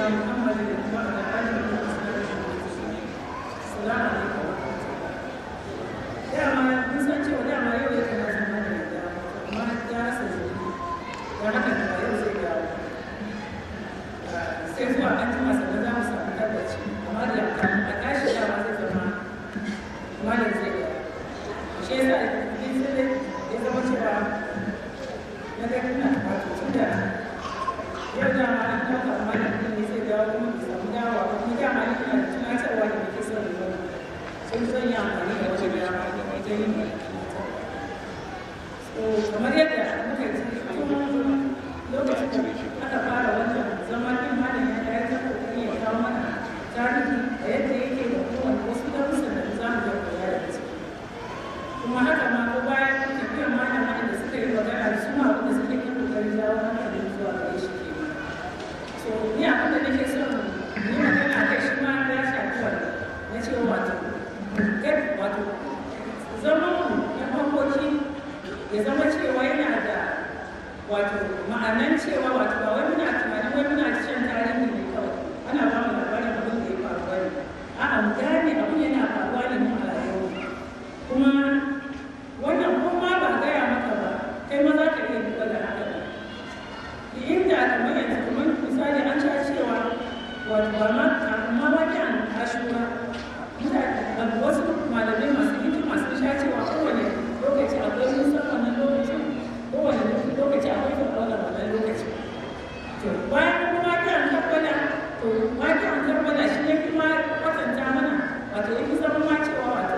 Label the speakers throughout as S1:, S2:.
S1: محمد وعلى آله وصحبه وسلم السلام عليكم dama mun san cewa dama yau ya kana zama da yadda amma ta rasa zuwa don haka da yau zai dawo sai zuwa an jima sannan za mu samu tabbaci amma da a tashi dama zai zama malam zai dawo shi yasa ni sai ya zama cewa na ga ina wato tun da yau dama an ɗauka malam ɗin ne zai dawo kuma bai samu dawowa ba kuma dama ni ina da tunatarwa da nake son yi sun zan yi amfani da wajen dama wajen yin so kamar yadda muka ji tun lokacin da aka fara wannan zaman din malam ya ya ta kokari ya kawo mana tarihi a yadda yake da kowane wasu darussan da za mu ga koya da su kuma haka ma ko bayan tafiyar malam da suka yi magana da su ma wanda suke yin kokarin jawo hankalin zuwa gare shi ke so ni abin da nake son yi magana kai shi ma ya shafi wannan na cewa wato kai wato zaman mu na makoki ya zama cewa yana da wato ma'anan cewa wato ba wai muna tunanin wai muna shan tarihi ne kawai ana ba mu labarin abin da ya faru bane a'a mu gane abin yana faruwa ne mu a rayuwa kuma wannan ko ma ba gaya maka ba kai ma za ka iya duba da haka inda kamar yanzu kamar misali an sha cewa wato ba ma amma wani an ashura mutane wasu malamai masu hikima sun sha cewa kowane lokaci akwai musan wannan lokacin kowane lokaci akwai fir'auna wannan lokaci to bayan kuma waki an kabbala to waki an kabbala shi ya fi ma kwatanta mana wato ya fi zama ma cewa wato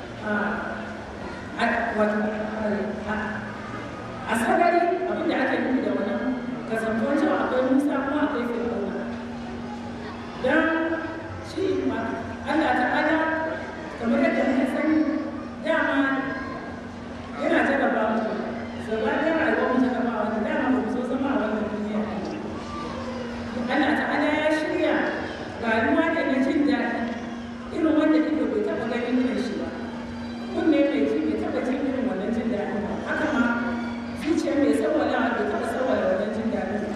S1: wato a sarari abin da ake nufi da wannan kasantuwar cewa akwai musa kuma akwai fir'auna don shi Allah ta'ala kamar yadda muka sani dama yana jarraba mu gaba da rayuwar mu jarraba wanda dama ba mu so zama a wannan duniya Allah ta'ala ya shirya rayuwa da na jin daɗi irin wanda ido bai taɓa ganin irin shi ba kunne mai ji bai taɓa jin irin wannan jin daɗi ba haka ma zuciya mai tsawalawa bai taɓa tsawala wannan jin daɗi ba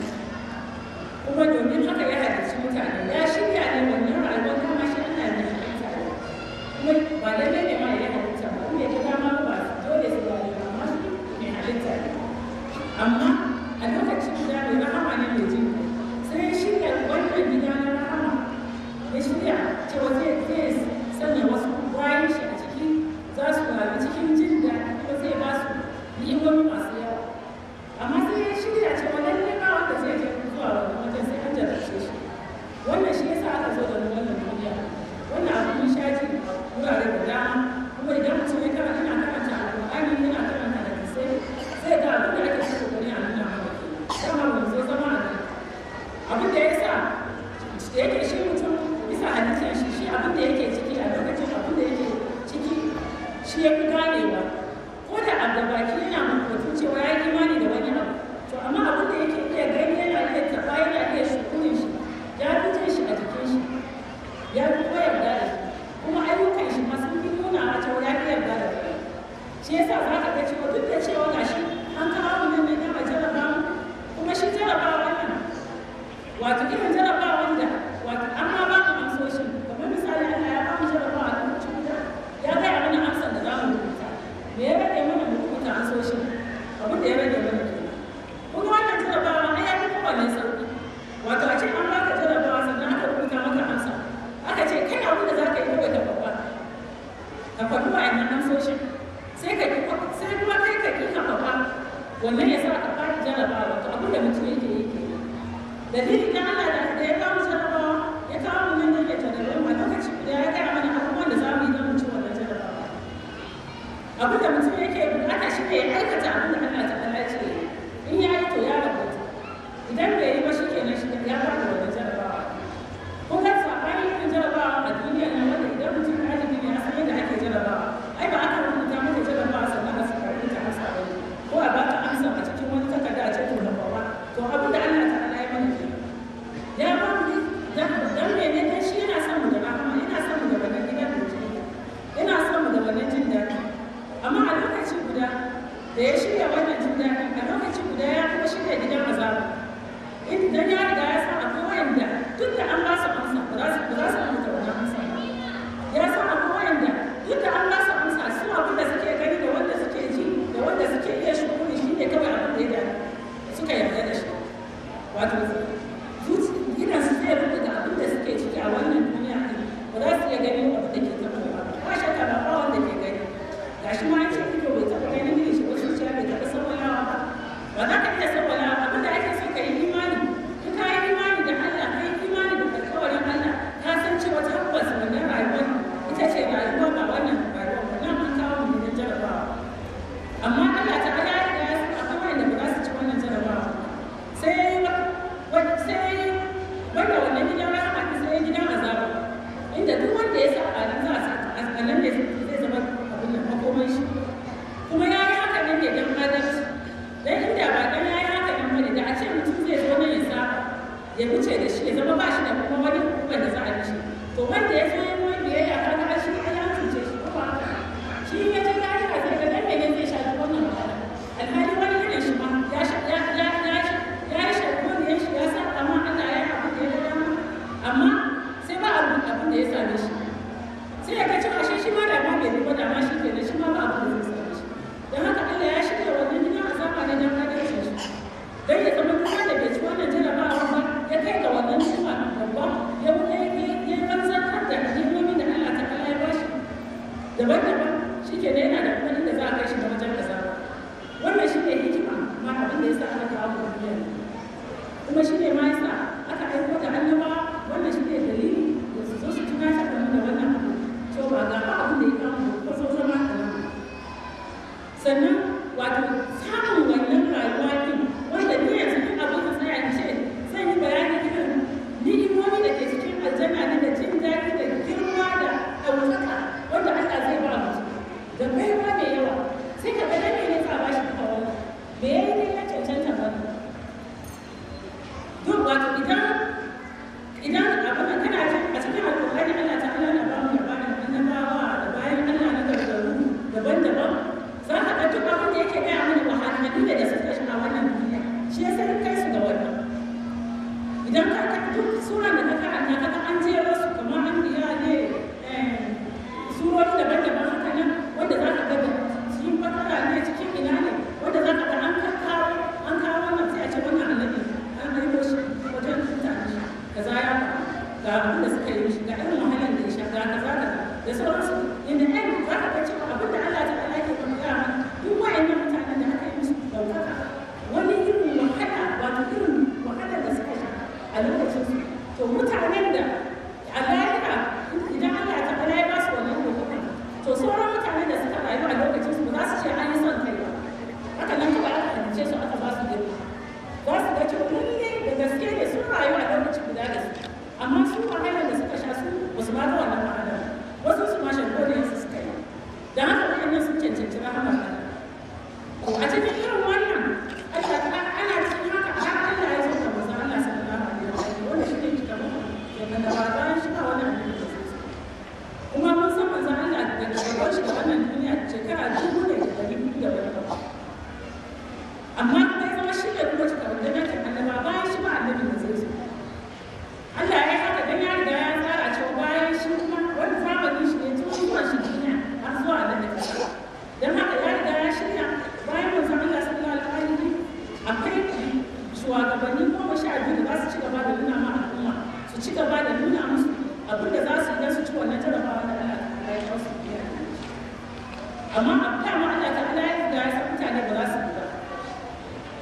S1: kuma domin haka ya halarci mutane ya shirya ne wannan rayuwar dama shi Allah ne halitta kuma ba lallai ne ma ya halitta ba kuma ya ga dama ba dole su ba amma shi ne halitta ne amma a lokacin da mai rahama ne mai jin sai ya shirya wannan gida na rahama ya shirya cewa zai zai sanya wasu bayan shi a ciki za su rayu cikin jin daɗi kuma zai ba su ni'imomi masu yawa amma sai ya shirya cewa lallai ba wanda zai je zuwa wannan wajen sai an jarrace shi wannan shi yasa aka zo da wannan duniya wannan abu mun sha ji wurare da dama kuma idan mutum ya karanta yana karanta alƙur'ani yana karanta hadisai sai ga abin da ake so kokari a nuna maka dama mun zo zama a nan abin da yasa da yake shi mutum bisa halittar shi shi abin da yake ciki a lokacin abin da yake ciki shi ya fi ganewa ko da a gabaki yana mutum cewa ya yi imani da wani abu to amma abin da yake iya gani yana iya taɓa yana iya shukunin shi ya fi jin shi a jikin shi ya fi kuma yarda da shi kuma ayyukan shi ma sun fi nuna a cewa ya fi yarda da kai shi yasa za ka ga cewa duk da cewa ga shi an kawo mu nan ne a jaraba mu kuma shi jarabawa wannan wato irin jarabawan da wato an ma ba mu amsoshin kamar misali Allah ya ba mu jarabawa a lokacin guda ya gaya mana amsar da za mu rubuta me ya rage mana mu rubuta amsoshin abin da ya rage mana kenan kuma wannan jarabawa ai ya fi kowanne sauki wato a ce an baka jarabawa sannan aka rubuta maka amsa aka ce kai abin da za ka yi kawai ka faɗa ka faɗi wa'annan amsoshin sai ka ki sai kuma kai ka ki ka faɗa wannan ya sa ka fara jarabawa to abin da mutum yake yi ke dalilin na Allah da ya kawo jarabawa ya kawo mu nan da jarabawa a lokaci da ya gaya mana abubuwan da za mu yi don mu ci wannan jarabawa abin da mutum yake bukata shi ne ya aikata abin da Allah ta Allah ce in ya yi to ya rabauta idan bai yi ba shi kenan shi ya fara wannan jarabawa ko kan sabani irin jarabawa a duniya na wanda idan mutum ɗalibi ne ya san yadda ake jarabawa ai ba aka rubuta maka jarabawa sannan a saka rubuta amsa ba ko a baka amsa a cikin wani takarda a cikin gabawa to abin da Allah ta Allah ya mana ke ya ba mu ne dan mene dan shi yana son mu da rahama yana son mu da wannan gidan da jini yana son mu da wannan jin daɗi amma a lokaci guda da ya shirya wannan jin daɗi a lokaci guda ya kuma shirya gidan azaba idan ya riga ya san akwai wanda duk da an ba su amsa ba za su ba za su amsa wannan amsa ba ya san akwai wanda duk da an ba su amsa su abin da suke gani da wanda suke ji da wanda suke iya shukuri shi ne kawai abin da ya suka yarda da shi wato gidan su zai rubuta da abin da suke ciki a wannan duniya ɗin ba za su iya ganin abin da ke taɓa ba ba shakka ba ba wanda ke gani gashi ma an ce ido bai taɓa ganin irin shi ba zuciya bai taɓa sawalawa ba ba za ka iya sawalawa abin da ake so ka yi imani in ka yi imani da Allah ka yi imani da alƙawarin Allah ka san cewa tabbas wannan rayuwar ita ce rayuwa ba wannan rayuwa ba nan an kawo mu ne jarabawa amma Allah ta ala ya ya san akwai wanda ba za su ci wannan jarabawa sai sai wanda wannan gidan rahama ne sai gidan azaba inda duk wanda ya saba nan za a saka a nan ne zai zama abin da makoman shi kuma ya yi haka nan ne don adalci dan inda ba dan ya yi haka nan bane da a ce mutum zai zo nan ya saba ya wuce da shi ya zama ba shi da kuma wani hukumar da za a mishi to wanda ya zo ya yi biyayya ka ga shi ai an cuce shi ko ba haka shi ya ji ya yi haka ga dan ne zai shafi wannan wahala alhali wani irin shi ma ya sha ya ya ya ya yi shafi wani ya shi ya sa amma Allah ya yi abin da ya ga dama amma sai ba abin abin da ya same shi sai ya ga cewa shi shi ma da ma bai ba da ma shi kenan shi ma ba abin da zai same shi don haka Allah ya shirya wannan gidan azaba ne don adalcin shi don ya zama duk wanda bai ci wannan jarabawa ba ya kai ga wannan suma babba ya ya ya banzantar da hikimomi da Allah ta kala ya bashi daban-daban shi ke yana da kuma inda za a kai shi da wajen azaba wannan shi ne hikima ma abin da ya sa aka kawo mu duniya kuma shi ne ma ya sa aka aiko da annabawa wannan shi ne dalili da su zo su tunatar da mu da wannan abu cewa ba ga abin da ya kawo mu ko so zama da nan sannan wato samun wannan rayuwa din wanda ni yanzu duk abin da tsaya in ce zan yi bayani irin ni'imomi da ke cikin aljanna ne da jin daɗi da girma da ɗaukaka wanda Allah zai ba mutum da baiwa mai yawa sai ka ga dai ne ka ba shi duka wannan me yayi ne ya cancanta ba duk wato idan idan abin da kana jin a cikin alƙur'ani Allah ta'ala na ba mu labarin annabawa da bayan Allah na gargaru daban-daban za ka ga duk abin da yake gaya mana wahalhalu ne da suka shiga wannan duniya shi ya sai kai su ga wannan idan ka ka duk sura da ka karanta ka ga an jero su kamar an biya ne surori daban-daban haka nan wanda za ka ga da cikin bakara ne cikin ina ne wanda za ka ga an kawo an kawo wannan sai a ce wannan annabi an haifo shi wajen mutane shi kaza ya faru ga abin da suka yi mishi ga irin wahalar da ya sha ga kaza kaza da sauransu inda ɗan za ka ga cewa abin da Allah ta'ala ke kuma gaya mana duk wa'annan mutanen da aka yi musu ɗaukaka wani irin wahala wato irin wahalar da suka sha a lokacin su to mutanen da a lahira idan Allah ta'ala ya ba su wannan ɗaukaka to sauran mutanen da suka rayu a lokacin su ba za su ce an yi son kai ba haka nan kawai aka halice su aka ba su girma za su ga cewa lalle da gaske ne sun rayu a lokacin guda da su amma su wahalar da suka sha su ba su ma ga wannan wahalar wasu su ma shagoliyar su suka yi da haka waɗannan sun cancanci rahamar Allah a cikin irin wannan Allah ta ana cikin haka har Allah ya sauka manzo Allah sallallahu alaihi wasallam wanda shi ne kika mu daga da ba bayan shi ba wannan annabi da sai kuma mun san manzo Allah daga gaban shi da wannan duniya shekara dubu da ɗari biyu da wani abu amma kai zama shi ne kuma cika wanda nake annaba bayan shi ba annabi da zai zo Allah ya yi haka dan ya riga ya tsara cewa bayan shi kuma wani zamanin shi ne tun zuwa shi duniya har zuwa nan da kasa dan haka ya riga ya shirya bayan manzon Allah sallallahu alaihi wasallam akwai shugabanni goma sha biyu da za su ci gaba da nuna ma al'umma su ci gaba da nuna musu abin da za su yi don su ci wannan jarabawa da Allah ta ya kawo su biya amma a dama Allah ta Allah ya riga ya san mutane ba za su yi ba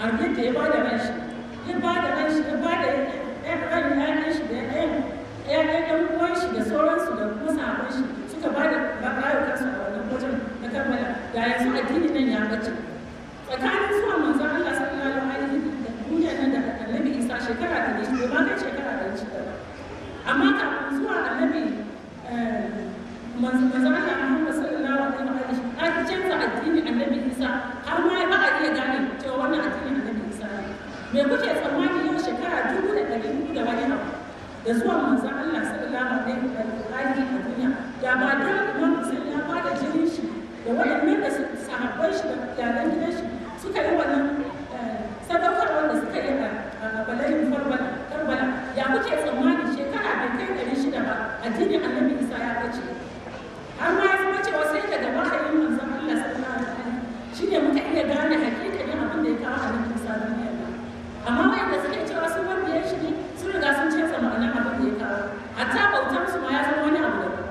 S1: yadda ya bada ran shi ya bada ran shi ya bada ran ƴaƴan shi da ƴaƴan ƴaƴan ƴan uwan shi da sauransu da kuma sahabban shi suka bada rayukansu a wannan wajen na kammala da yanzu addini nan ya bace tsakanin zuwa manzon Allah sallallahu alaihi da duniya nan da annabi Isa shekara da ne bai ma kai shekara da shi ba amma kafin zuwa annabi manzon Allah Muhammad sallallahu alaihi wa sallam an canza addini annabi Isa har ma ba a iya gane cewa wannan addini annabi Isa ne me kuke tsammani yau shekara dubu da ɗari hudu da wani abu da zuwa manzon Allah sallallahu alaihi wa sallam a duniya da ba don Imam Hussein ya bada jinin shi da waɗannan da sahabban shi da iyalan gidan shi suka yi wannan sadaukarwar da suka yi a balayin karbala ya kuke tsammani shekara bai kai ɗari shida ba addinin annabi isa ya bace har ma ya zama cewa sai daga wahayin manzon Allah sallallahu alaihi wasallam shine muka iya gane hakikanin abin da ya kawo annabi isa duniya amma wanda suke cewa sun wanda ya shiri sun riga sun canza ma'anar abin da ya kawo hatta bautar su ma ya zama wani abu daban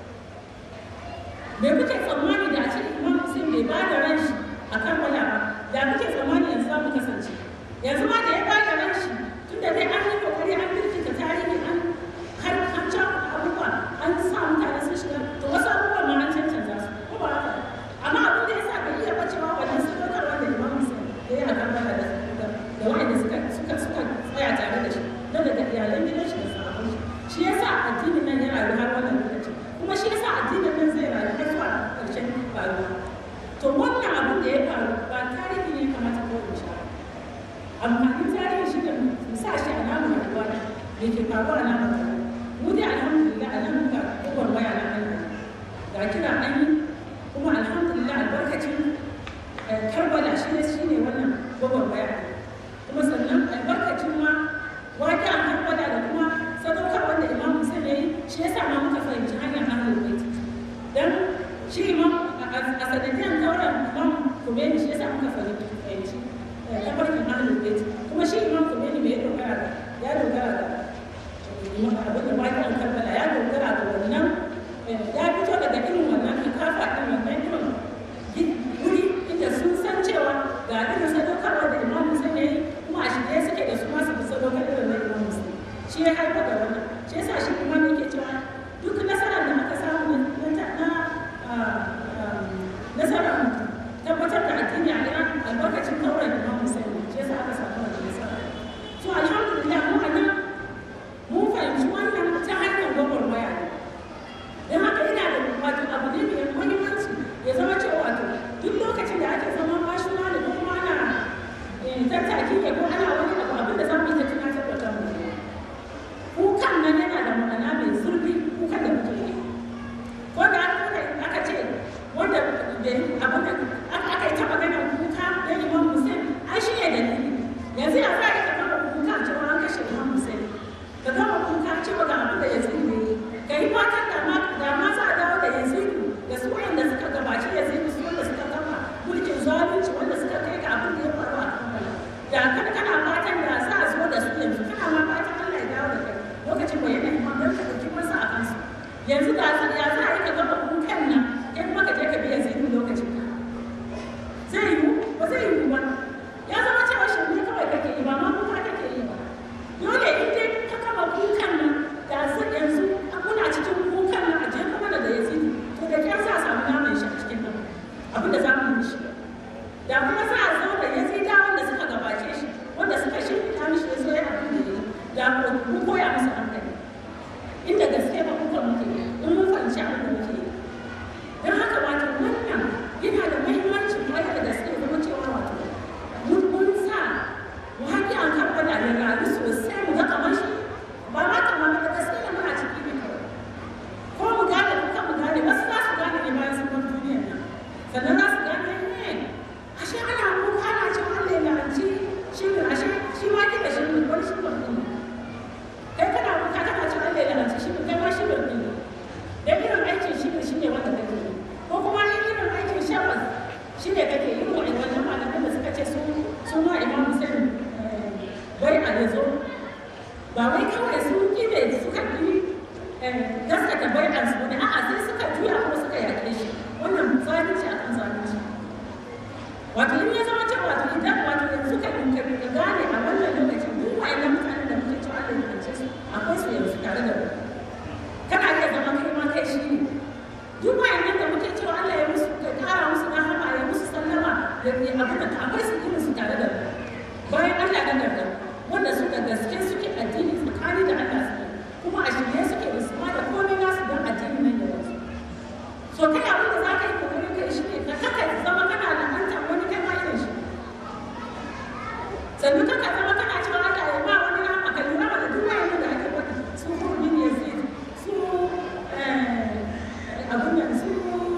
S1: me kuke tsammani da a ce imam Hussein bai ba da ran shi a karbala ba da kuke tsammani yanzu za mu kasance yanzu ma da ya ba da ran shi tun da dai an yi kokari an birkita tarihi an har an ca abubuwa an sa mutane sun shiga to wasu abubuwa ma an cancanta su ko ba haka amma abin da ya sa bai iya bacewa wannan sadaukarwa da imam Hussein da ya a karbala da da wanda suka suka suka tsaya tare da shi don daga iyalan gidan shi da sahabban shi shi yasa addinin nan ya rayu har wannan lokaci kuma shi yasa addinin nan zai rayu har zuwa ƙarshen faruwa to wannan abin da ya faru ba tarihi ne kamata ko in sha amfanin tarihi shi ne mu sa shi a namu rayuwa da ke faruwa na rayuwa mu dai alhamdulillah a nan ga kowar waya na Allah ga kira an yi kuma alhamdulillah albarkacin karbala shi ne shi ne wannan kowar waya kuma sannan albarkacin ma waƙi a karbala da kuma sadaukar wanda imam Hussein ya yi shi yasa ma muka fahimci hanyar ahlul bait dan shi imam a sanadiyan kauran imam Khomeini shi yasa muka fahimci tabarkin ahlul bait kuma shi imam Khomeini bai dogara da ya dogara da abin da waƙi a karbala ya dogara da wannan ya fito daga irin wannan kafa ɗin wannan irin wuri inda sun san cewa ga irin sadaukarwa da imam Hussein ya yi kuma a shirye suke da su masu fi sadaukar irin na imam Hussein shi ya haifar da wannan shi yasa shi kuma ne ke cewa duk nasarar da aka samu na nasarar tabbatar da addini a Iran albarkacin kauran Imam Hussein shi yasa aka samu wannan nasara so alhamdulillah mu a nan mun fahimci wannan ta hanyar gwagwarmaya ne don haka ina da wato abu ne mai muhimmanci ya zama cewa wato duk lokacin da ake zama mashina da kuma ana tattaki ne ko ana wani abu abin da za mu yi ta tunatar da kanmu kukan nan yana da ma'ana mai zurfi kukan da muke yi wanda aka ce wanda abin da aka yi ta magana kuka da imam hussein ai shi ne dalili yanzu ya za a yi ka gama kuka cewa an kashe imam hussein ka gama kuka cewa ga abin da yanzu ne ka yi fatan da ma da ma za a dawo da yanzu da su wanda suka gabaci yanzu su wanda suka gama mulkin zalunci wanda suka kai ga abin da ya faru a kan da kana kana fatan da za a zo da su yanzu kana ma fatan Allah ya dawo da kai lokacin da yana imam don ka ɗauki masa a kansu yanzu da ya za a yi ka gama kukan nan in kuma ka je ka biya zai lokacin ka zai yiwu ba zai yiwu ba ya zama cewa shi ne kawai kake yi ba ma kuka kake yi ba dole in dai ka kama kukan nan da yanzu muna cikin kukan nan a jefa mana da yazidi to da kyar za a samu naman shi a cikin nan abin da za mu yi shi da kuma za a zo da yazida wanda suka gabace shi wanda suka shirya mishi ya zo ya abin da ya yi da mu koya musu hankali inda gaske ba kuka muke in mun fahimci abin da muke yi don haka wato wannan yana da muhimmanci kwarai da gaske zama cewa wato mun mun sa mu haƙi an karɓa da rayu sosai mu ga kamar shi ba ma kamar da gaske da muna ciki ne kawai ko mu gane ko kan mu gane wasu za su gane ne bayan sun bar duniyar nan sannan za su gane ne ashe ana kuka ana cewa Allah ya lalace shi ne ashe shi ma ke da shi ne wani shi ne kai kana kuka kana cewa Allah ya lalace shi ne kai ma shi ne da irin aikin shi ne shi ne wanda kake yi ko kuma in irin aikin shabbas shi ne kake yi wa wannan malamin da suka ce su sun ma imam Hussein bai a yazo ba wai kawai su kide suka yi gaskata bai a su ne a'a sai suka juya kuma suka yaƙe shi wannan zalunci akan zalunci wato in ya zama cewa wato idan wato yanzu ka gane a wannan lokacin duk wa'annan mutanen da muke cewa Allah ya kance su akwai su yanzu tare da mu kana iya zama kai ma kai shi ne duk wa'annan da muke cewa Allah ya musu ya kara musu rahama ya musu sallama ya abin da akwai su irin su tare da mu bayan Allah na garda wanda suka gaske suke addini tsakani da Allah suke kuma a shirye suke da su ma da komai nasu don addini nan ya wasu so kai abin da za ka yi kokarin kai shi ne ka kaka zama kana la'anta wani kai ma irin shi sannan kaka zama kana cewa Allah ya ba wani rama ka lura da duk wani da ake wani su hurbi ne zai su abin nan su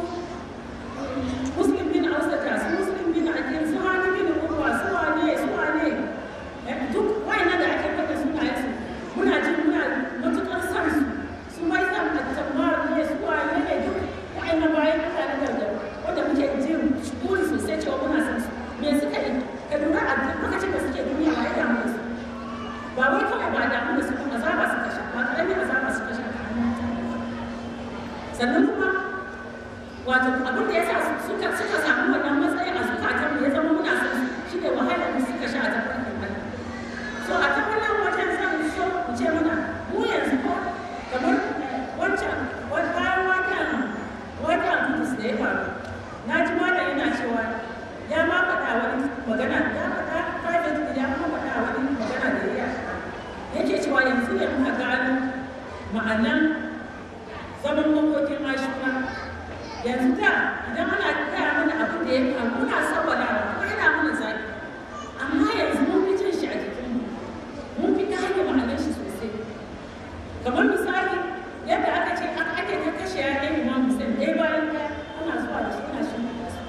S1: muslim bin ausata su muslim bin akil su hani bin urwa su wane su wane duk wani da ake wani sunayen su muna jin muna matuƙar san su su mai san attamar ne su wane ne duk wa'annan bayan mutane da wanda muke jin buri sosai cewa muna san su me suka yi ka lura a lokacin da suke duniya ba ya damu da su ba wai kawai ba damu da su ba azaba suka sha ba ƙarami azaba suka sha ta hannun mutane sannan kuma wato abin da ya sa suka suka samu wannan matsayin a zukatan mu ya zama muna san su shine wahalar da suka sha a tafarkin Allah so a ta wannan wajen zan so in ce mana mu yanzu ko kamar wancan bayan wannan wannan kudus da ya faru na ji malam yana cewa ya ma faɗa wani magana ya faɗa private ya ma faɗa wani magana da ya yake cewa yanzu ne muka gano ma'anan zaman makokin ashura yanzu da idan ana gaya mana abin da ya faru muna sawwalawa kuma yana mana zafi amma yanzu mun fi jin shi a jikinmu mun fi gane ma'anar shi sosai kamar misali yadda aka ce ake ta kashe ya ɗaya imam musulun ɗaya bayan ɗaya ana zuwa da shi ana shi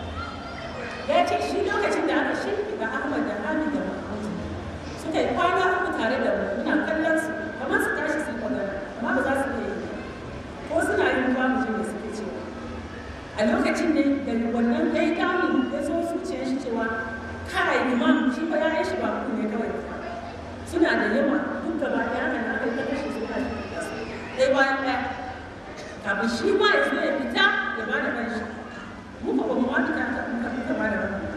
S1: ya ce shi lokacin da aka shi da ahmad da hamid da mahmud suka yi kwana uku tare da mu muna kallon su kamar su tashi su magana amma ba za su iya yi ko suna yin ba mu je da suke cewa a lokacin ne da wannan ya yi damun ya zo zuciyar shi cewa kai imam shi ba ya yi shi ba ku ne kawai suna da yawa duk gaba ɗaya haka na aka yi ta kashe su kashi ɗaya bayan ɗaya kafin shi ma ya zo ya fita ya ba da kanshi mu ba mu wani ta ta muka fita ba da kanshi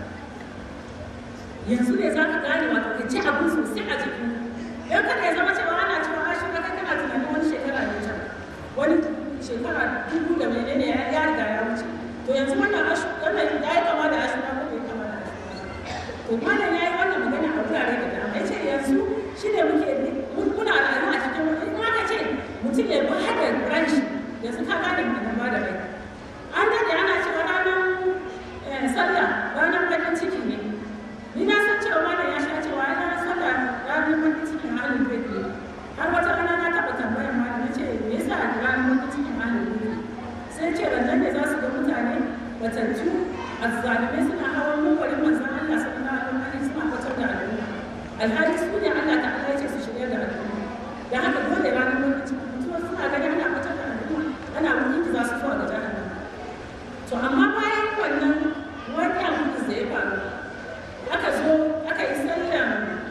S1: yanzu ne za ka gane wato ka ci abin sosai a jiki dan kada ya zama cewa ana cewa a shi kai kana tunanin wani shekara ne can wani shekara dubu da menene ya ya riga ya wuce to yanzu wannan ashu wannan ya yi kama da ashu na kuma ya kama da ashu to malam ya yi wannan magana a wurare da dama ya ce yanzu shi ne muke muna rayuwa a cikin wani in aka ce mutum ya ba hada ranshi yanzu ka gane ma'anar ba da rai an daɗe ana cewa ranar sallah ranar bakin ciki ne ni na san cewa malam ya sha cewa ranar sallah ranar bakin ciki a halin bai ne har wata rana na taɓa tambayar malam na ce me yasa ranar bakin ciki a halin bai sai ce rannan ne za su ga mutane batattu azzalimai suna hawan mumbarin manzon Allah sallallahu alaihi wasallam suna kwatar da al'umma alhali su ne Allah ta'ala ya ce su shirya da al'umma da haka dole ranar lokacin mutuwa suna gani ana kwatar da al'umma ana wurin za su zuwa ga jahannama to amma bayan wannan wani abu da ya faru aka zo aka yi sallan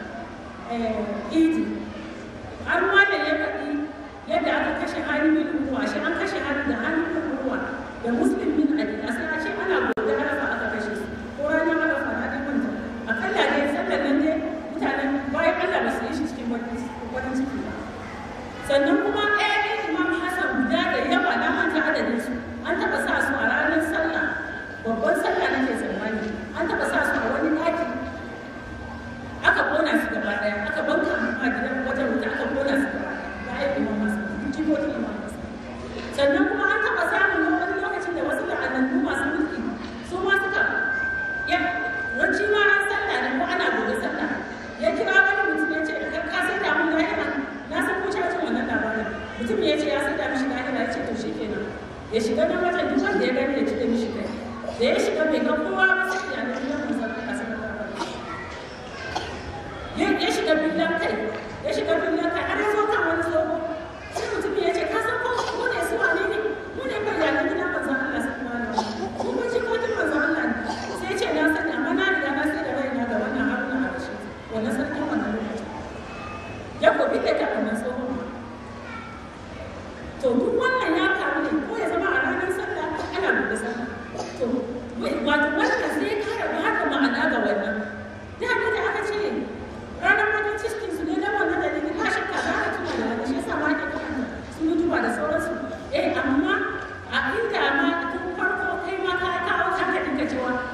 S1: idi har wanda ya faɗi yadda aka kashe hannun bin uwa shi an kashe hannun da hannun bin uwa da muslim bin ali a sai a ce ana gobe arafa aka kashe su ko ranar arafa na ɗin manta akalla dai sallan nan dai mutanen bayan allah ba su yi shi cikin wani ciki ba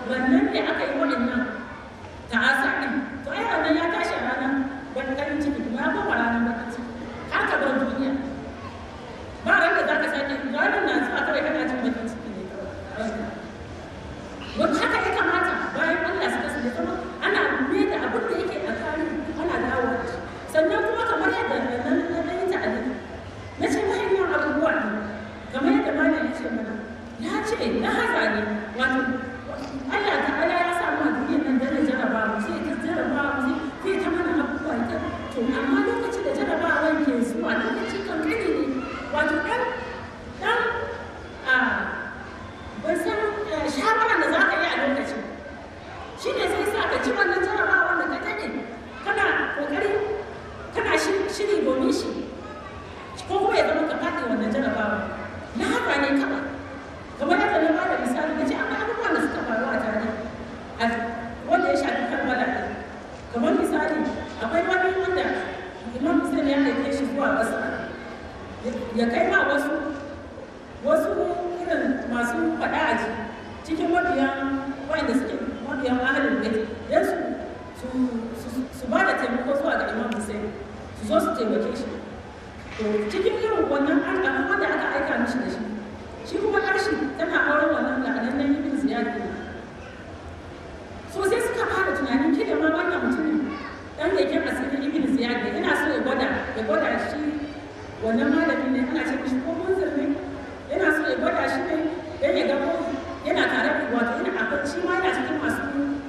S1: wannan ne aka yi waɗannan ta'asa ɗin to ai wannan ya tashi a ranar bakin ciki kuma ya koma ranar bakin ciki har ka bar duniya ba ran da za ka sake ranar na zuwa kawai kana jin bakin ciki ne kawai wani haka ya kamata bayan Allah suka su zama ana mai da abin da yake a tarihi ana dawo da shi sannan kuma kamar yadda na na yi ta'addi na ce mahimman abubuwa ne kamar yadda malam ya ce mana ya ce na haza ne wato Allah ta'ala ya sa mu a duniyar nan da jaraba mu sai ta jaraba mu sai ta mana abubuwa ita to amma lokacin da jarabawan ke zuwa lokacin kankani ne wato dan dan a ban san shawarar da za ka yi a lokacin shi ne sai sa ka ci wannan jarabawa da ka daɗe kana ƙoƙari kana shiri domin shi ko kuma ya zama ka faɗi wannan jarabawa na haka ne kawai kamar yadda na bada misali na ce akwai abubuwan da suka faru a tare a wanda ya shafi karbala ɗin kamar misali akwai wani wanda imam hussein ya aike shi zuwa ƙasa ya kai ma wasu wasu irin masu faɗa a ji cikin mabiyan wanda suke mabiyan ahalin bait don su su ba da taimako zuwa ga imam hussein su zo su taimake shi to cikin irin wannan an wanda aka aika mishi da shi shi kuma ƙarshe tana auren wannan la'anannen ibn ziyad ne so sai suka fara tunanin ke da ma wannan mutumin dan leken asirin ibn ziyad ne ina so ya gwada ya gwada shi wannan malamin ne ana ce mishi ko munzir ne yana so ya gwada shi ne dan ya ga ko yana tare da wato yana akwai shi ma yana cikin masu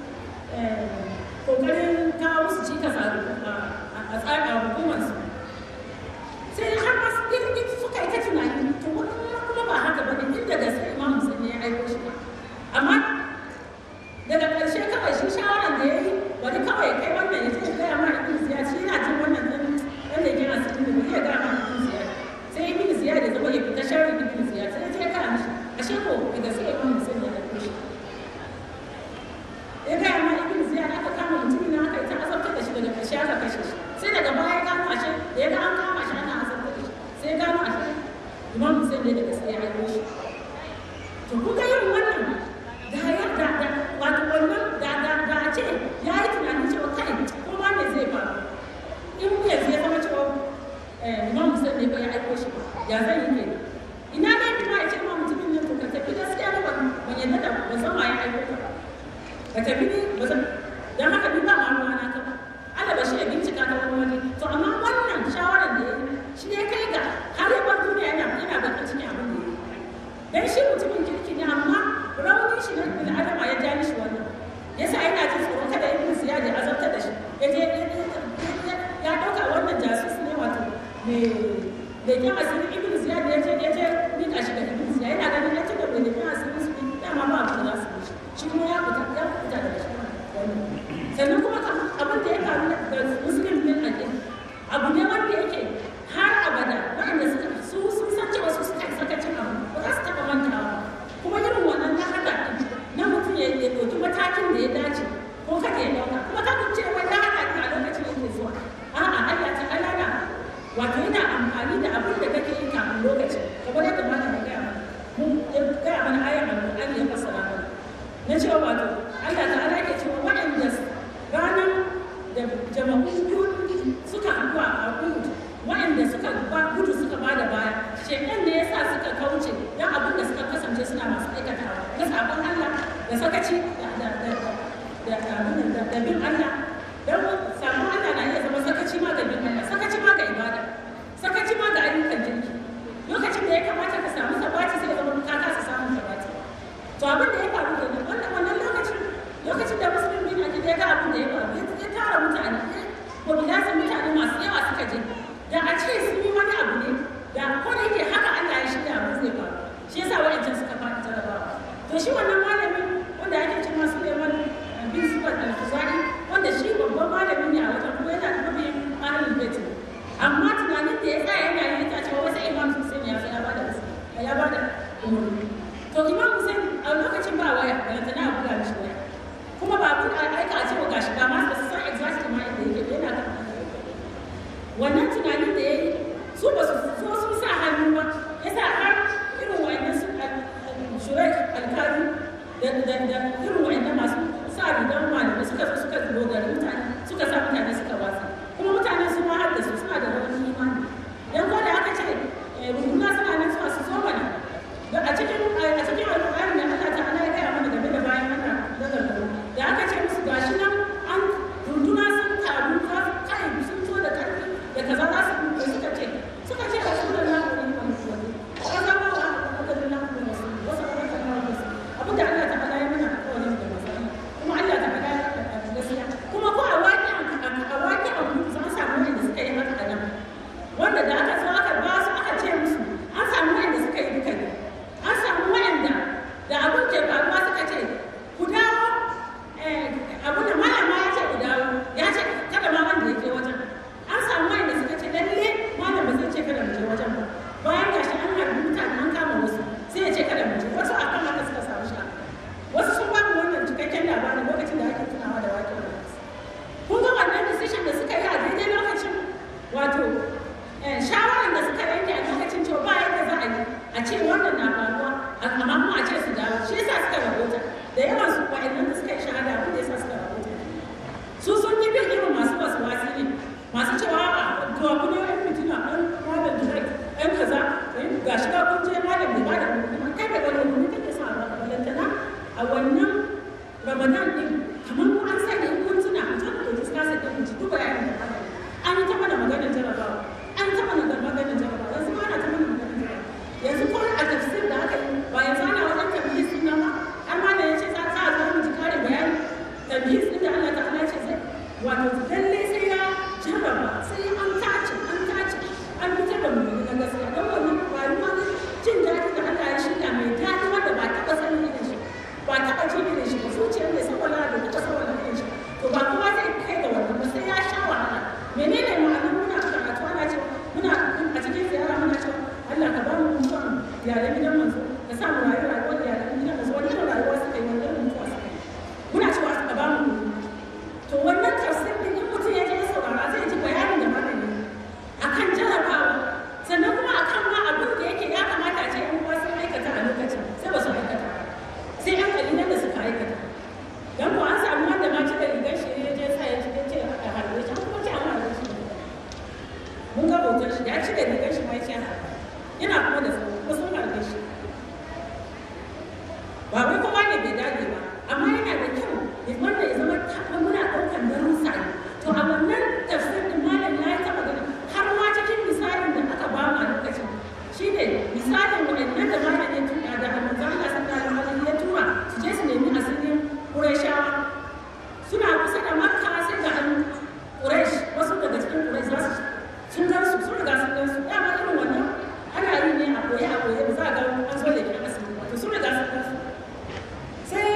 S1: kokarin kawo musu cikas a tsarin hukumarsu sai har ma suka yi ta tunani to kuma ba haka ba ne inda gaske imam musulmi ya aiko shi ba amma daga ƙarshe kawai shi shawaran da ya yi bari kawai kai wannan ya ce gaya ma ibn ziyad shi yana jin wannan ɗan ɗan da yana cikin da bari ya gaya ma ibn ziyad sai ibn ziyad ya zama ya fita sharri ibn ziyad sai ya je ya gaya mishi ashe ko da gaske imam musulmi ya aiko shi ya gaya ma ibn ziyad aka kama mutumin nan aka yi ta azabtar da shi daga ƙarshe aka kashe shi sai daga baya ya gano ashe da ya ga an kama shi ana azabtar da shi sai ya gano ashe imam Hussein ne da gaske ya aiko shi to kun ga yin wannan da ya da da wato wannan da da da a ce ya yi tunanin cewa kai ko ma me zai faru in mu yanzu ya zama cewa imam Hussein ne ba ya aiko shi ya zan yi kenan ina ne kuma ya ce ma mutumin nan to ka tafi gaskiya ne ban ban yadda da ban san ma ya aiko ka ka tafi ne ba san dan haka ni ba ma ruwa na ka ba Allah ba shi ya bincika ta wani waje to amma wannan shawarar da ya yi shi ne kai ga har ya bar duniya yana yana bakin cikin abin da ya yi dan shi mutumin kirki ne amma raunin shi na bil adama ya ja mishi wannan yasa yana jin tsoro kada ibn ziyad ya azabtar da shi ya je ya dauka wannan jasus ne wato me da kyan asirin ibn ziyad ya je ya je nika shi ga ibn ziyad yana ganin ya ci da bai da kyan asirin su dama ba abin da za su yi shi kuma ya fita ya fita daga shi sannan kuma abin da ya faru da muslim bin aqil abu ne wanda yake har abada waɗanda suka su sun san cewa su suka sakacin abu ba za su taɓa mantawa kuma irin wannan na haka na mutum ya ɗauki matakin da ya dace ko kada ya ɗauka kuma ka ce wai na haka a lokacin da ke zuwa a'a Allah ta Allah na wato yana amfani da abin da kake yi kafin lokacin kamar yadda malam ya gaya mana mun ya gaya mana ayar alƙur'ani ya fassara mana na cewa wato Allah ta Allah ke cewa waɗanda ranar da jama'u biyu suka haɗu a Uhud waɗanda suka gudu suka ba da baya shekan ne yasa suka kauce don abin da suka kasance suna masu aikatawa na sabon Allah da sakaci da bin Allah don sabon Allah na iya zama sakaci ma ga bin Allah sakaci ma ga ibada sakaci ma ga ayyukan jirgi lokacin da ya kamata ka samu sabati sai zama ka kasa samun sabati to abin da ya faru kenan wannan wannan lokacin lokacin da musulmi bin ake ya ga abin da ya faru ya tara mutane ko bilasan mutane masu yawa suka je da a ce sun yi wani abu ne da ko da yake haka Allah ya shirya abin zai faru shi yasa wa'ancan suka fara jarabawa to shi wannan malami wanda ake cewa Suleiman bin Sufyan al-Khuzai wanda shi babban malami ne a wajen kuma yana da mabiyin ahlul bait amma tunanin da ya tsaya yana yi ta cewa wasu Imam Hussein ya ya bada ya bada umarni to Imam Hussein a lokacin ba bayanin din kamar an sanya in kun tuna a can da ta kasa da ji duk bayanin da aka yi an yi ta mana maganar jarabawa an ta mana maganar jarabawa yanzu ma ana ta mana maganar jarabawa yanzu ko a tafsir da aka yi ba yanzu ana wajen tambayi suna ba har ma da ya ce za a zo mu ji karin bayani tambayi sun da Allah ta'ala ce zai wato lalle sai ya jarraba sai an tace an tace an fitar da mu na gaskiya don wannan rayuwa ne jin daɗi da Allah ya shirya mai daɗi wanda ba taɓa sanin irin shi ba taɓa jin irin shi ba zuciyar mai saboda da taɓa saboda irin shi to ba kowa zai kai ga wannan ba sai ya sha wahala menene ma'anar muna karatu ana ce muna a cikin ziyara muna cewa Allah ka ba mu mutuwan iyalan gidan manzo ka sa mu rayu rayuwar iyalan gidan manzo wani irin rayuwa suka yi wani irin mutuwa suka yi muna cewa ka ba mu to wannan tafsir din in mutum ya je ya saurara zai ji bayanin da malami akan jarabawa sannan kuma akan ma abin da yake ya kamata a ce yan uwa sun aikata a lokacin sai ba su aikata sai yan kalilan da suka aikata dan ko an samu wanda ma cika rigar shi ne je sa ya ci ce a harbe shi kuma ce an harbe shi mun ga hoton shi ya cika rigar shi ma ya ce a harbe yana kuma da tsaro ko sun harbe shi ba wai kowa ne bai dage ba amma yana da kyau wanda ya zama taɓa muna ɗaukar darussa ne to a wannan tafsir din malam ya yi taɓa gani har ma cikin misalin da aka ba mu a lokacin shi ne misalin waɗannan da malam ya tura da manzo Allah sallallahu alaihi ya tura su je su nemi asirin Qurayshawa suna kusa da Makka sai ga an Quraysh wasu daga cikin Quraysh za su sun gan su sun riga sun gan su dama irin wannan ana yi ne a koye a koye ba za a ga an zo da ke asiri wato sun riga sun gan su sai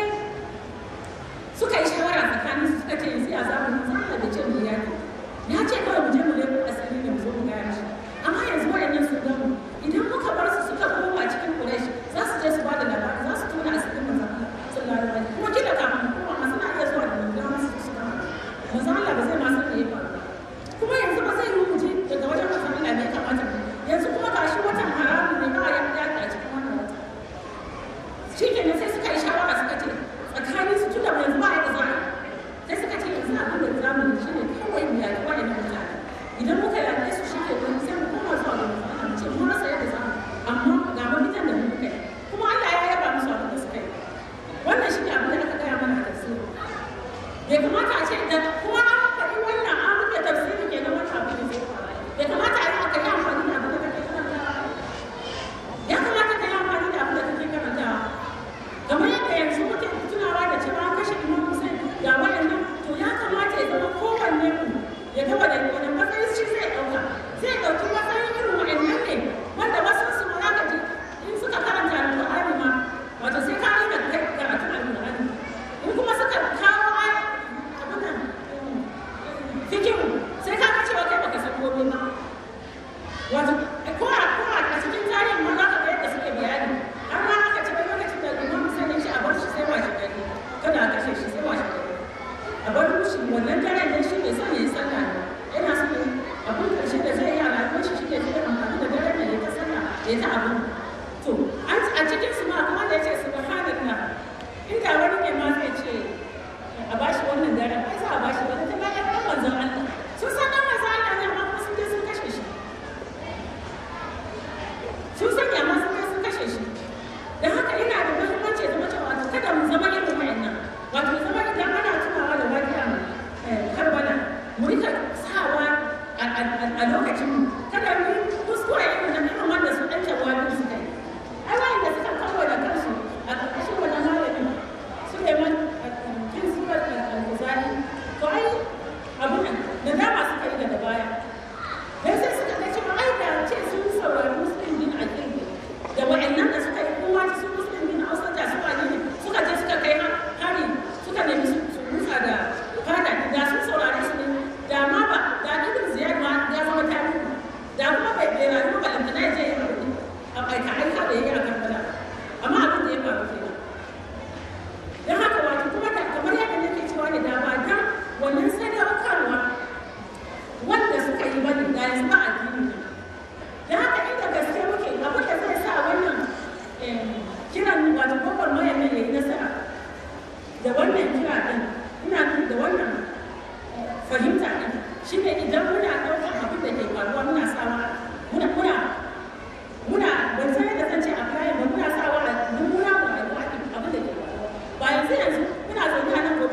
S1: suka yi shawara tsakanin su suka ce yanzu ya zamu mu za da ce mu yaki ya ce kawai mu je mu lebo asiri ne mu zo mu gaya mishi amma yanzu wayannan sun gamu idan muka bar su suka koma cikin Quraysh za su je su ba da labari za su tona asirin manzon Allah sallallahu alaihi wasallam kuma kila kafin kuma ma suna iya zuwa da manzon Allah su kama manzon Allah ba zai ma san me ya faru kuma yanzu ba zai yi mu je daga wajen manzon Allah ne ya kamata yanzu kuma gashi watan haramun ne ba ya yaki a cikin wannan wata shi kenan sai suka yi shawara suka ce tsakanin su tunda yanzu ba yadda za a sai suka ce yanzu abin da za mu shi ne kawai mu yaƙi wani na mutane idan muka yaƙe su shi ke wani sai mu koma zuwa ga mutane mu ce mun rasa yadda za mu amma ga mafitan da muka yi kuma Allah ya yaba musu abin da suka yi wannan shi ne abin da aka gaya mana a tafsiri bai kamata a ce da kuma an faɗi wannan an rufe tafsiri ke nan wannan abin da zai faru bai kamata a yi aka yi amfani da abin da kake karantawa ya kamata ka yi amfani da abin da kake karantawa kamar yadda yanzu muke tunawa da cewa an kashe imam Hussein ga waɗannan to ya kamata ya zama kowanne mu ya ga wani wani matsayin shi zai ɗauka zai ɗauki matsayin irin waɗannan ne wanda wasu su ma zaka ji in suka karanta alƙur'ani ma wato sai ka rika kai karatun alƙur'ani in kuma suka kawo ai abin nan fikihu sai ka ga cewa kai baka san komai ba wato ko a ko a cikin tarihin ma za ka ga yadda suke bayani har ma aka ce wani lokacin da imam sanin shi a bar shi sai washe gari kada a kashe shi sai washe gari a bar shi wannan daren ne shi ne son ya yi sallah ne yana so abin karshe da zai yi a rayuwar shi shi ne zai amfani da daren da ya ta sallah ya ta abin to a cikin su ma kuma da ya ce subhanallah inda wani ne ma zai ce a bashi wannan daren ai za a bashi wani ta bayan ɗan manzon Allah sun san ɗan manzon Allah ne amma kuma sun je sun kashe shi sun sanya ma sun kai sun kashe shi da haka ina da muhimmanci zama cewa wato kada mu zama irin wayannan wato zama idan ana tunawa da wajiya karbala mu rika sawa a lokacin mu kada mu kuskure irin na irin wanda su ɗan tawabi suka yi ai wayanda suka kawo da kansu a ƙarƙashin wannan malamin Suleiman kin suka al-Ghazali to ai abu nan da dama suka yi daga baya dan sai suka ga cewa ai da ce sun saurari muslim din aqil da wa'annan da suka yi kowa su muslim din hausa da su wani ne suka je suka kai hari suka nemi su rusa da fada da sun saurari su ne da ma ba da ibn ziyad ma ya zama tarihi da kuma bai bai rayu ba lantana ya je ya rayu a aika aika da yayi a karbala amma abin da ya faru kenan dan haka wato kuma da kamar yadda nake cewa ne da ba dan wannan sadaukarwa wanda suka yi bane da yanzu ba addini ne da haka inda gaske muke abin da zai sa wannan kiran wato babbar mayan nan yayi nasara da wannan kira din ina nufin da wannan fahimta din shine idan muna ɗaukar abin da ke faruwa muna sawa muna muna muna ban san yadda zan ce a kayan ba muna sawa a mummuna mu a abin da ke faruwa ba yanzu yanzu muna zaune a nan gobe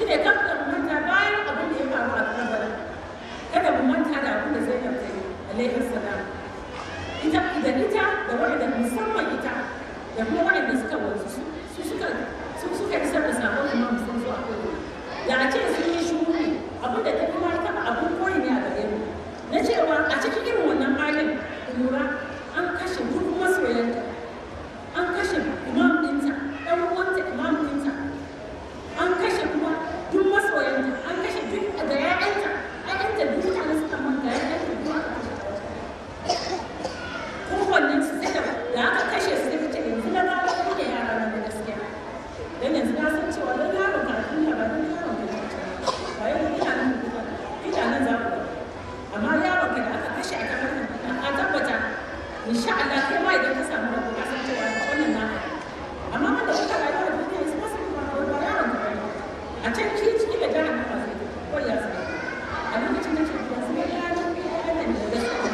S1: ne kan da manta bayan abin da ya faru a Karbala kada mu manta da abin da Zainab ta yi alaihi salam ita da ita da wanda musamman ita da kuma wanda suka wanzu su suka su suka isar da sabon imam sun zo a koyo da a ce sun yi shuru abin da ta fi ma ita abin koyi ne a gare mu na cewa a cikin irin wannan halin lura an kashe duk masoyanta an kashe imam ɗinta ɗan uwanta imam ɗinta an kashe kuma duk masoyanta an kashe duk da ya'yanta ya'yanta duk mutane suka manta ya'yanta duk aka kashe kowannen su sai da aka kashe su sai ce yanzu na gano ku ne yara na da gaskiya dan yanzu na san cewa dan yaron ka tun ba dan yaron ka ne ba yau ina nan ina nan za ku amma yaron ka da aka kashe a kamar nan a tabbata insha Allah kai ma idan ka samu rabu ka san cewa wannan na amma wanda kuka rayu a duniya su ba su ba ba yaron ka bane a can ki ciki da jaran ba sai ko ya sai a lokacin da ke da su ne yaron ka yaron da gaskiya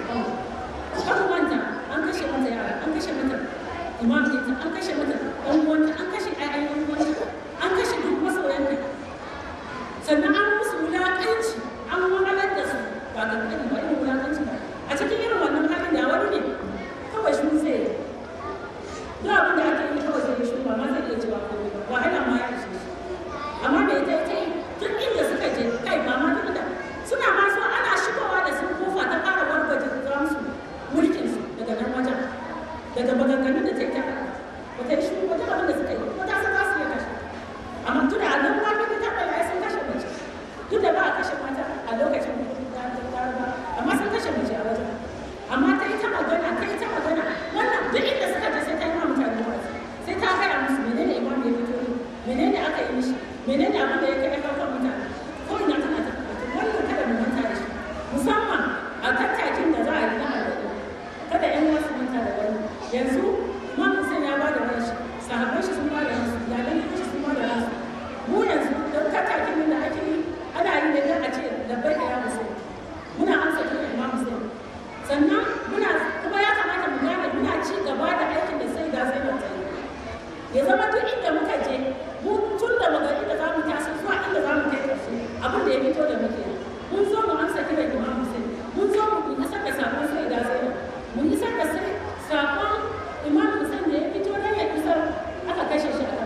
S1: kan wanta an kashe mata yara an kashe mata imam ɗinta an kashe mata ɗan uwanta an kashe ƴaƴan ɗan uwanta an kashe duk masoyanta sannan an musu wulaƙanci an wahalar da su ba ga kan ba irin wulaƙanci ba a cikin irin wannan halin da wani ne kawai shi zai yi duk abin da ake yi kawai zai yi shi ba ma zai iya cewa ko ba wahala ma ya ishe shi amma da ita ita yi duk inda suka je kai ba ma duk da suna ma so ana shigowa da su kofa ta fara wargaje za musu mulkin su daga nan wajen daga maganganun da ta yi ta ba ta yi shi wajen abin da suka yi ko ta san za su iya kashe amma tun da nan ma ta ta ɗaya sun kashe mace duk da ba a kashe mata a lokacin da ta ba amma sun kashe mace a wajen amma ta yi ta magana ta yi ta magana wannan duk inda suka je sai ta yi ma mutane wasu sai ta gaya musu menene imam ya fito ne menene aka yi mishi menene abin da ya kai ɗaukar mutane ko ina tana ta wannan kada mu manta da shi musamman a tattakin da za a yi na alƙali kada ƴan wasu manta da wani yanzu imam Hussein ya ba da ranshi sahabbai shi sun ba da ransu iyalan shi sun ba da ransu mu yanzu don tattakin da ake yi ana yi ne don a ce labbai da ya Hussein muna amsa kiran imam Hussein sannan muna kuma ya kamata mu gane muna ci gaba da aikin da sai da sai da tsaye ya zama duk inda muka je mu tun da muka inda za mu taso zuwa inda za mu kai ƙarshe abin da ya fito da muke mun zo mu amsa kiran imam Hussein mun zo mu isar da sakon sai da sai mun isar da sai sakon imam Hussein da ya fito da ya isar aka kashe shi a kan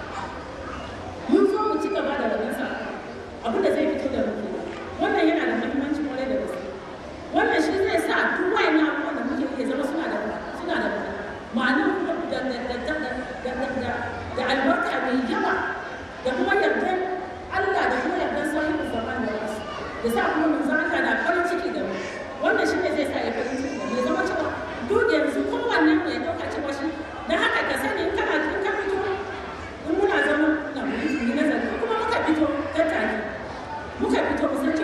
S1: mun zo mu ci gaba da rabin sa abin da zai fito da muke wannan yana da muhimmanci kwarai da gaske wannan shi zai sa duk wayannan abubuwan da muke yi zama suna da suna da ma'anar kuma da da da da da da da albarka mai yawa da kuma yardan Allah da kuma yardan sahihu zaman da wasu da sa kuma mun zaka da farin ciki da mu wannan shi ne zai sa ya farin ciki da mu ya zama cewa duk yanzu kowannen mu ya dauka cewa shi dan haka ka sani in kana in ka fito in muna zama na mu yi nazari kuma muka fito tattaki muka fito mu san